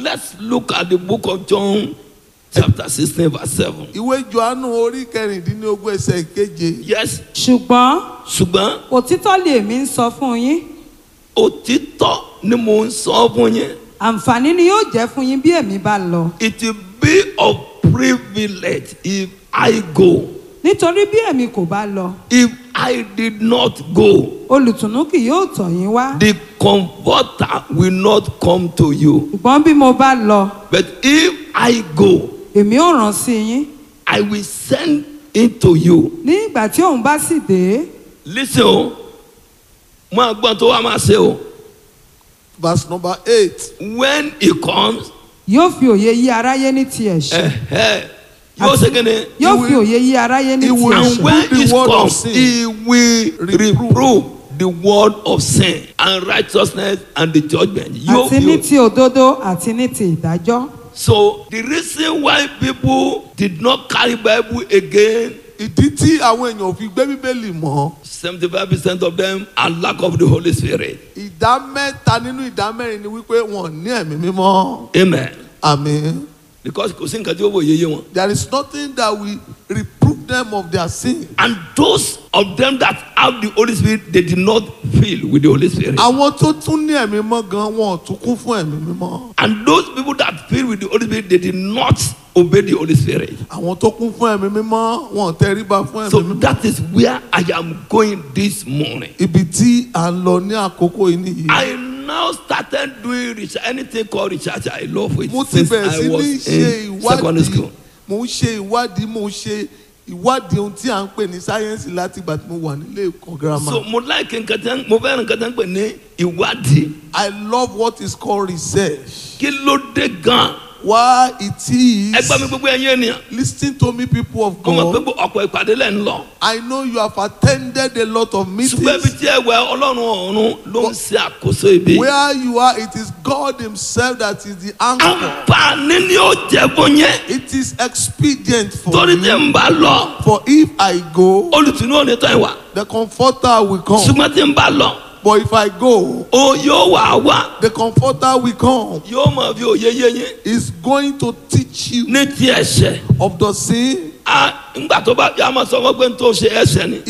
let's look at the book of John, chapter 16, verse 7. ìwé johannu orí kẹrìndínlógún ẹsẹ̀ keje Yes, ṣùgbọ́n ṣùgbọ́n òtítọ́ lèmi ń sọ fún yín òtítọ́ ni mò ń sọ fún yín. àǹfààní ni yóò jẹ́ fún yín bí èmi bá lọ It will be of privilege if I go. nítorí bí èmi kò bá lọ If I did not go, olùtùnú kì yóò tọ̀ yín wá the comforter will not come to you. ṣùgbọ́n bí mo bá lọ But if I go, èmi ò rán sí yín I will send it to you. ní ìgbà tí òun bá sì dé Listen o, máa gbọ́n tó wá máa ṣe o. verse number eight When he comes, yóò fi òye yí aráyé ní ti ẹ̀ṣẹ̀ ẹ̀hẹ́, yóò ṣe kí ni? yóò fi òye yí aráyé ní he ti will- And ẹ̀ṣẹ̀ when the he word of comes, sin. he will reprove the word of sin and righteousness and the judgment. Yóò àti ní fi ti òdodo àti ní ti ìdájọ́ So the reason why people did not carry Bible again, ìdí tí àwọn èèyàn ò fi gbé bíbélì mọ́ seventy-five percent of them are lack of the Holy Spirit. ìdá mẹ́ta nínú ìdá mẹ́rin ni wípé wọn ò ní ẹ̀mí mímọ́ Amen. àmín Because kò sí nǹkan tí ó wò yéye wọn. there is nothing that will reprove them of their sin. And those of them that have the Holy Spirit, they did not fill with the Holy Spirit. àwọn tó tún ní ẹ̀mí mímọ́ gan wọn ò tún kún fún ẹ̀mí mímọ́. And those people that fill with the Holy Spirit, they did not obey the Holy Spirit. àwọn tó kún fún ẹ̀mí mímọ́ wọn ò tẹríba fún ẹ̀mí So mímọ́. that is where I am going this morning. ibi tí à ń lọ ní àkókò yìí nìyí. I now started doing research, anything called research. I love it mo ti since bẹ̀rẹ̀ I sí ní was ṣe in secondary ìwádìí school. mo ń ṣe ìwádìí mo ń ṣe ìwádìí ohun tí à ń pè ní sáyẹ́nsì láti ìgbà tí mo wà nílé ẹ̀kọ́ girama. So mo like nǹkan tí mo fẹ́ràn nǹkan tí wọ́n ń pè ní ìwádìí. I love what is called research. Kí ló dé gan? why it is. Ẹ gbọ́ mi gbogbo ẹ̀yin ènìyàn. Listen to me people of Mo mọ̀ pé God. ọ̀pọ̀ ìpàdé lẹ̀ ń lọ. I know you have attended a lot of Ṣùgbọ́n ibi meetings. tí ẹ wẹ Ọlọ́run ọ̀run ló ń ṣe àkóso ibi. Where you are, it is God Himself that is the anchor. Àǹfààní ni ó jẹ́ fún yẹn. It is expedient for Torí tí you. ń bá lọ, For if I go, olùtúnú ò ní tán ìwà. the comforter will come. Ṣùgbọ́n tí ń bá lọ, But if I go, ó yóò wà wá. the comforter will come. Yóò mọ̀ fi òye yé yín. Is going to teach you Ní ti ẹ̀ṣẹ̀. of the sin Ah, Ńgbà tó bá yá máa sọ fún pé n tó ṣe ẹ̀ṣẹ̀ ni.